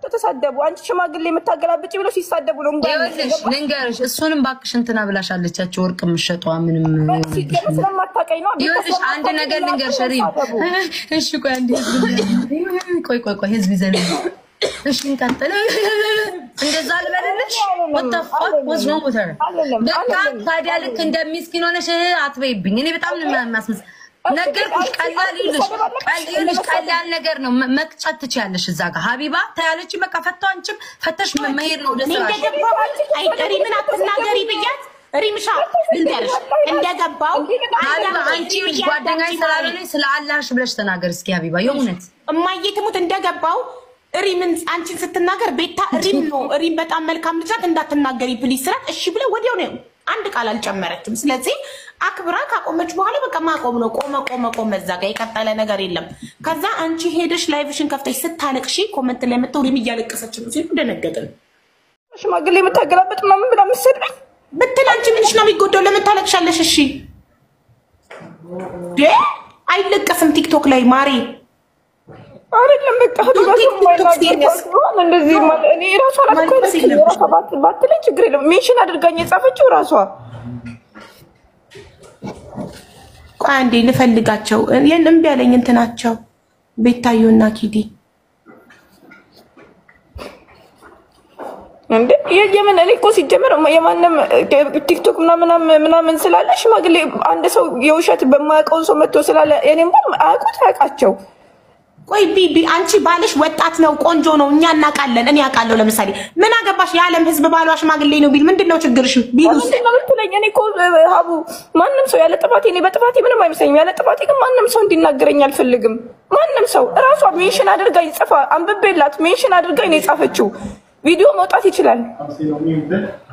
ተሳደቡ። አንቺ ሽማግሌ የምታገላብጭ ብለው ሲሳደቡ ነው እንባ ይኸውልሽ ልንገርሽ፣ እሱንም እባክሽ እንትና ብላሻለቻቸው ወርቅ የምትሸጠዋ ምንም ሲገባ ስለማታውቀኝ ነው። ይኸውልሽ አንድ ነገር ልንገርሽ ሪም። እሺ ቆይ አንዴ ቆይ ቆይ ቆይ ህዝብ ይዘን እሺ እንቀጥል። እንደዛ ልበልልሽ ወጣፋ ወዝ ነው ሞተር በቃ ታዲያ ልክ እንደ ሚስኪን ሆነሽ አትበይብኝ። እኔ በጣም ነው የሚያስመስ ነገርኩሽ። ቀላል ይልሽ ይልሽ ቀላል ነገር ነው መ- መቅጨት ትችያለሽ። እዛ ጋር ሀቢባ ታያለች። በቃ ፈታው አንቺም ፈተሽ መሄድ ነው ወደ እኔ ስራሽ። እንደገባው አይ ሪምን አትናገሪ ብያት ሪምሻ ልንገርሽ እንደገባው ሀቢባ አንቺ ይኸውልሽ ጓደኛዬ ስላልሆነች ስለ አላህሽ ብለሽ ተናገር እስኪ ሀቢባ የእውነት እማዬ ትሙት እንደገባው ሪምን አንቺን ስትናገር ቤታ ሪም ነው ሪም በጣም መልካም ልጅ ናት እንዳትናገሪ ፕሊዝ ስላት እሺ ብለ ወዲያው ነው አንድ ቃል አልጨመረችም። ስለዚህ አክብራ ካቆመች በኋላ በቃ ማቆም ነው። ቆመ ቆመ ቆመ፣ እዛ ጋር የቀጠለ ነገር የለም። ከዛ አንቺ ሄደሽ ላይቭሽን ከፍተሽ ስታለቅሺ ኮመንት ላይ መጥተው ሪም እያለቀሰች ነው ሲሉ ደነገጥን። ሽማግሌ የምታገላብጥ ምናምን ብላ የምትሰድበኝ ብትል አንቺ ምንሽ ነው የሚጎዳው? ለምን ታለቅሻለሽ? እሺ ዴ አይለቀስም ቲክቶክ ላይ ማሬ አይደለም በቃ ሀቢባ ሰው የማይናገር እንደዚህ ማለት እኔ ራሷ ራሷ ባትለኝ ችግር የለም። ሜንሽን አድርጋኝ የጻፈችው ራሷ ቆይ አንዴ ልፈልጋቸው። ይህን እምቢ ያለኝ እንትናቸው ቤታዮና ኪዲ እንዴ የምን እኔ እኮ ሲጀመር የማንም ቲክቶክ ምናምን ምናምን ስላለ ሽማግሌ አንድ ሰው የውሸት በማያውቀውን ሰው መጥቶ ስላለ እኔም አያውቁት አያውቃቸው ቆይ ቢቢ አንቺ ባልሽ ወጣት ነው፣ ቆንጆ ነው፣ እኛ እናውቃለን። እኔ አውቃለሁ። ለምሳሌ ምን አገባሽ የዓለም ሕዝብ ባሏ ሽማግሌ ነው ቢል ምንድን ነው ችግርሽ? ቢሉስ ምንድን ነው የምትለኝ? እኔ እኮ ሀቡ ማንም ሰው ያለ ጥፋቴ እኔ በጥፋቴ ምንም አይመስለኝም። ያለ ጥፋቴ ግን ማንም ሰው እንዲናገረኝ አልፈልግም። ማንም ሰው እራሷ ሜንሽን አድርጋኝ ጽፋ አንብቤላት ሜንሽን አድርጋኝ ነው የጻፈችው። ቪዲዮ መውጣት ይችላል።